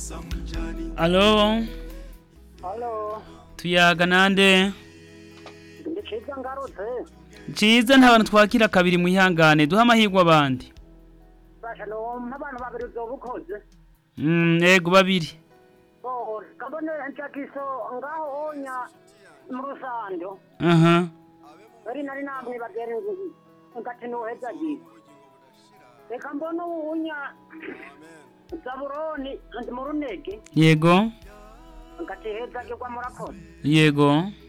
alo Halo, tuyaga nande ndi ciza ngarutse. ciza nta bantu twakira kabiri mwihangane duha amahirwe abandi Basha no abantu babiri uzobukoze. Mm, ego babiri Oh, kabone ncakiso ngaho onya mu rusando. aha Bari nari namwe bagere ngati no heza gi. Reka mbona unya Zaburoni ndi mu runege yego ngati heza gi kwa murakoze. yego